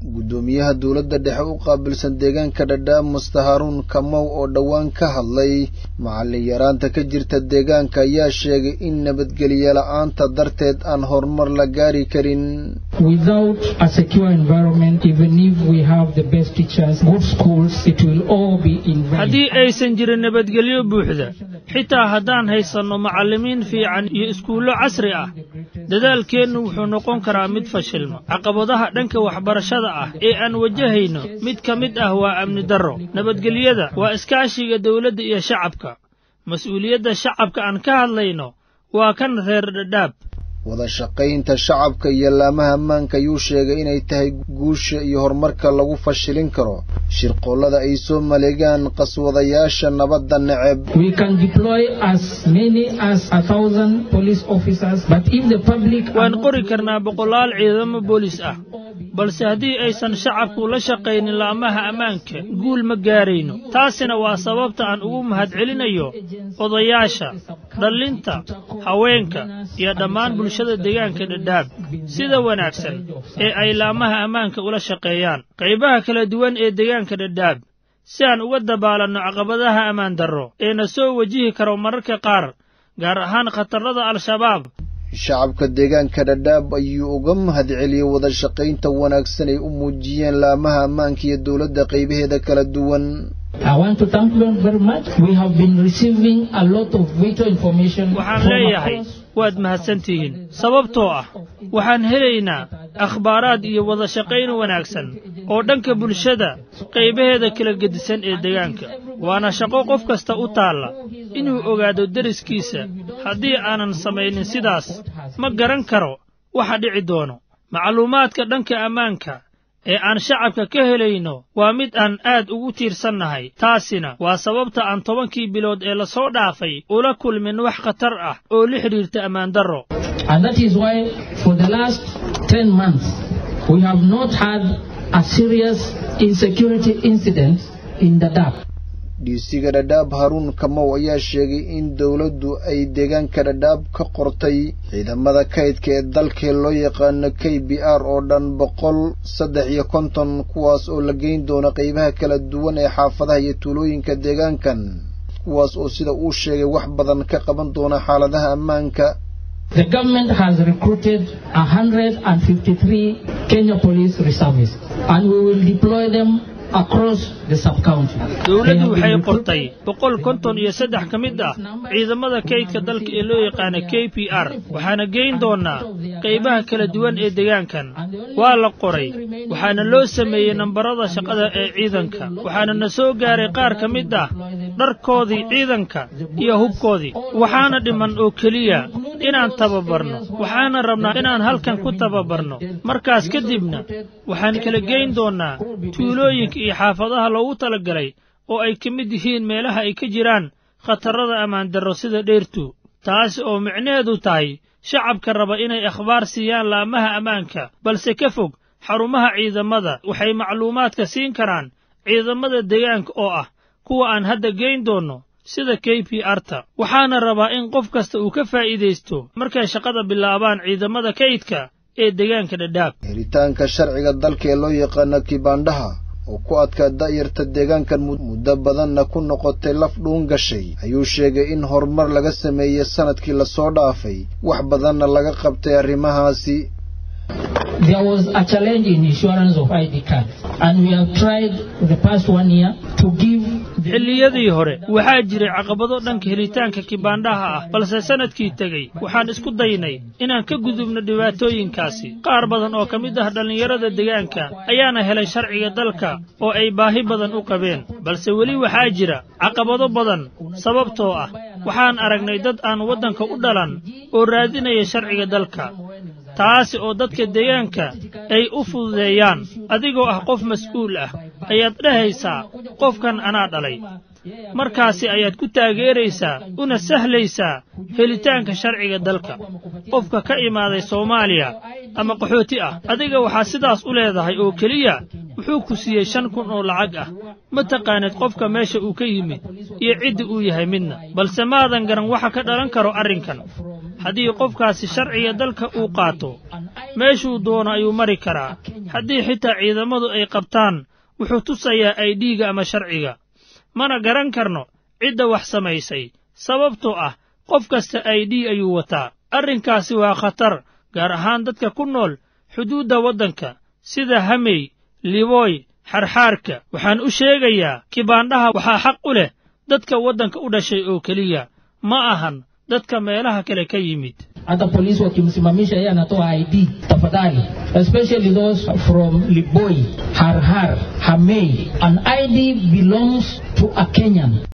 guddoomiyaha dowladda dhexe u qaabilsan deegaanka dhadhaab muste haruun kamow oo dhowaan ka hadlay macallin yaraanta ka jirta deegaanka ayaa sheegay in nabadgelyo la-aanta darteed aan horumar la gaari karin haddii aysan jirin nabadgelyo buuxda xitaa haddaan haysanno macallimiin fiican iyo iskuullo casri ah dadaalkeennu wuxuu noqon karaa mid fashilma caqabadaha dhanka waxbarashada ah ee aan wajahayno mid ka mid ah waa amni darro nabadgelyada waa iskaashiga dawladda iyo shacabka mas-uuliyadda shacabka aan ka hadlayno waa kan reer dhadhaab wada shaqaynta shacabka iyo laamaha ammaanka ayuu sheegay inay tahay guusha iyo horumarka lagu fashilin karo shirqoollada ay soo maleegaan qaswadayaasha nabadda neceb waan qori karnaa boqolaal ciidamo boolis ah balse haddii aysan shacabku la shaqaynin laamaha ammaanka guul ma gaarayno taasina waa sababta aan ugu mahadcelinayo odayaasha dhallinta haweenka iyo dhammaan bulshada deegaanka dhadhaab sida wanaagsan ee ay laamaha ammaanka ula shaqeeyaan qaybaha kala duwan ee deegaanka dhadhaab si aan uga dabaalanno caqabadaha ammaan darro ee na soo wajihi karo mararka qaar gaar ahaan khatarrada al-shabaab shacabka deegaanka dhadhaab ayuu uga mahadceliyey wada shaqaynta wanaagsan ay u muujiyeen laamaha ammaanka iyo dowladda qaybaheeda kala duwan waxaan leeyahay waad mahadsantihiin sababtoo ah waxaan helaynaa akhbaaraad iyo wada shaqayn wanaagsan oo dhanka bulshada qaybaheeda kala gedisan ee deegaanka waana shaqo qof kasta u taalla inuu ogaado deriskiisa haddii aanan samaynin sidaas ma garan karo waxa dhici doono macluumaadka dhanka ammaanka ee aan shacabka ka helayno waa mid aan aad ugu tiirsannahay taasina waa sababta aan tobankii bilood ee lasoo dhaafay ula kulmin wax khatar ah oo la xidhiirta ammaandarro dhiisiga dhadhaab haruun kamow ayaa sheegay in dowladdu ay deegaanka dhadhaab ka qortay ciidamada kaydka ee dalkee loo yaqaano k b r oo dhan boqol saddex iyo konton kuwaas oo la geyn doono qaybaha kala duwan ee xaafadaha iyo tuulooyinka deegaankan kuwaas oo sida uu sheegay wax badan ka qaban doona xaaladaha ammaanka The government has recruited 153 Kenya police reservists and we will deploy them dowladdu waxay qortay boqol konton iyo saddex ka mid ah ciidamada kaydka dalka ee loo yaqaana k p r waxaana geyn doonaa qaybaha kala duwan ee deegaankan waa la qoray waxaana loo sameeyey nambarada shaqada ee ciidanka waxaana na soo gaaray qaar ka mid ah dharkoodii ciidanka iyo hubkoodii waxaana dhiman oo keliya inaan tababarno waxaana rabnaa inaan halkan ku tababarno markaas kadibna waxaan kala geyn doonnaa tuulooyinka iyo xaafadaha loogu talagalay oo ay ka mid yihiin meelaha ay ka jiraan khatarrada ammaandarro sida dheertu taasi oo micnaheedu tahay shacabka raba inay akhbaar siiyaan laamaha ammaanka balse ka fog xarumaha ciidamada waxay macluumaadka siin karaan ciidamada deegaanka oo ah kuwa aan hadda geyn doonno sida k p arta waxaana rabaa in qof kasta uu ka faa'iidaysto markay shaqada bilaabaan ciidamada kaydka ee deegaanka dhadhaab helitaanka sharciga dalka ee loo yaqaano kibaandhaha oo ku adkaa da'yarta deegaankan muddo badanna ku noqotay laf dhuun gashay ayuu sheegay in horumar laga sameeyey sanadkii lasoo dhaafay wax badanna laga qabtay arrimahaasi There was a challenge in issuance of ID cards, and we have tried the past one year to give xilliyadii hore waxaa jiray caqabado dhanka helitaanka kibaandhaha ah balse sannadkii tegey waxaan isku daynay inaan ka gudubno dhibaatooyinkaasi qaar badan oo ka mid ah dhallinyarada deegaanka ayaana helay sharciga dalka oo ay baahi badan u qabeen balse weli waxaa jira caqabado badan sababtoo ah waxaan aragnay dad aan waddanka u dhalan oo raadinaya sharciga dalka taasi oo dadka deegaanka ay u fududeeyaan adigoo ah qof mas'uul ah ayaad dhahaysaa qofkan anaa dhalay markaasi ayaad ku taageeraysaa una sahlaysaa helitaanka sharciga dalka qofka ka imaaday soomaaliya ama qaxooti ah adiga waxaa sidaas u leedahay oo keliya wuxuu ku siiyey shan kun oo lacag ah ma taqaanid qofka meesha uu ka yimid iyo cidda uu yahay midna balse maadan garan waxa ka dhalan karo arrinkan haddii qofkaasi sharciga dalka uu qaato meeshuu doono ayuu mari karaa haddii xitaa ciidamadu ay qabtaan wuxuu tusayaa aydhiiga ama sharciga mana garan karno cidda wax samaysay sababtoo ah qof kasta aydhii ayuu wataa arrinkaasi waa khatar gaar ahaan dadka ku nool xuduudda waddanka sida hamey libooy xarxaarka waxaan u sheegayaa kibaandhaha waxaa xaq u leh dadka waddanka u dhashay oo keliya ma ahan dadka meelaha kale ka yimid hata polisi wakimsimamisha yeye anatoa ID tafadhali, especially those from Liboi, Harhar, Hamei. An ID belongs to a Kenyan.